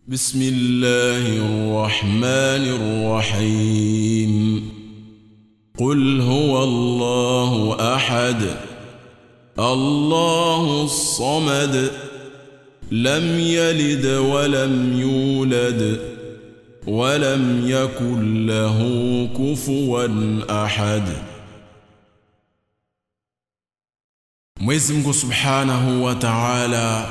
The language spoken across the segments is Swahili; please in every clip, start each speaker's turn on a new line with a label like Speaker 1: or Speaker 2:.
Speaker 1: بسم الله الرحمن الرحيم قل هو الله احد الله الصمد لم يلد ولم يولد ولم يكن له كفوا احد Mwenyezi Mungu Subhanahu wa Ta'ala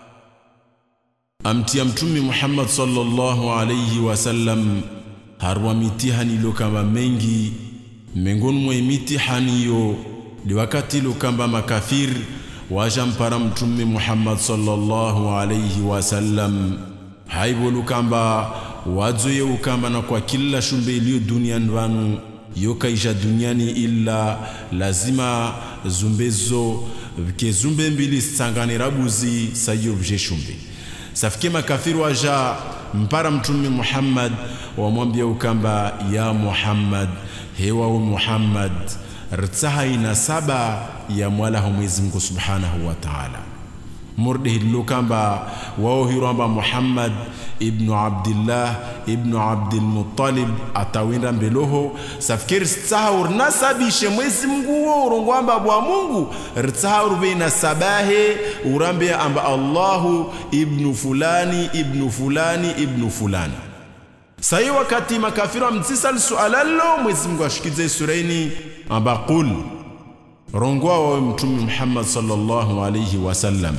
Speaker 1: amtia mtume Muhammad sallallahu alayhi wasallam harwa mitihani lokamba mengi miongoni mwa mitihani yo ni wakati lokamba makafir wajampara mtume Muhammad sallallahu alayhi wasallam haibo lokamba wazoye ukamba na kwa kila shumbe iliyo duniani vanu yokaisha duniani illa lazima zumbezo ke zumbe mbili sanganira buzi sayo vje shumbe safike makafiri waja mpara mtume Muhammad wamwambia ukamba ya Muhammad hewa u Muhammad rtsaha ina saba ya mwala wa Mwenyezi Mungu Subhanahu wa Ta'ala murde hillo kamba wao hiramba Muhammad ibnu Abdillah ibnu Abdul Muttalib atawinda mbeloho safikiri tsaha urnasabishe Mwenyezi Mungu wo urongwamba bwa Mungu rtsaha urbeina sabahe urambe amba Allahu ibnu fulani ibnu fulani ibnu fulani sayi wakati makafiri amtsisa sualalo Mwenyezi Mungu ashikize suraini amba qul rongwa wa mtume Muhammad sallallahu alayhi wasallam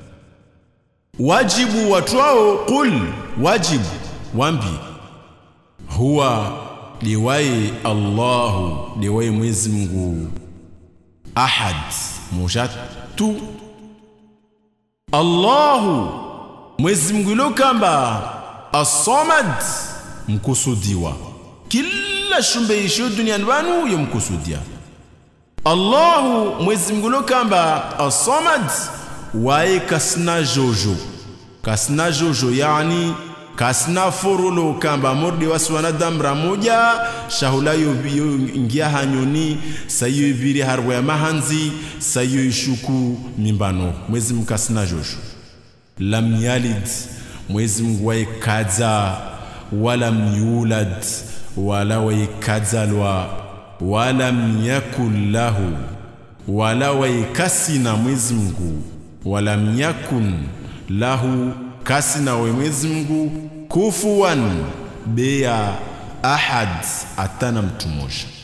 Speaker 1: wajibu watu wao qul wajibu wambi huwa liwaye Allahu liwaye Mwenyezi Mungu ahad moja tu Allahu Mwenyezi Mungu ilokamba as-samad mkusudiwa kila shumbe isho duniani wanu yomkusudia Allahu Mwenyezi Mungu ilokamba as-samad waye kasna jojo kasna jojo yani kasna forolo kamba mordi wasi wanadamu ramoja shahula yo ingia hanyoni sayo ibiri harwa ya mahanzi sayo ishuku mimbano mwezi mkasna jojo lam yalid mwezi mungu waye kadza wala myulad wala waye kadzalwa wala myakun lahu wala waye kasina mwezi mungu walam yakun lahu kasina we Mwenyezi Mungu kufuwan beya ahad atana mtu mmoja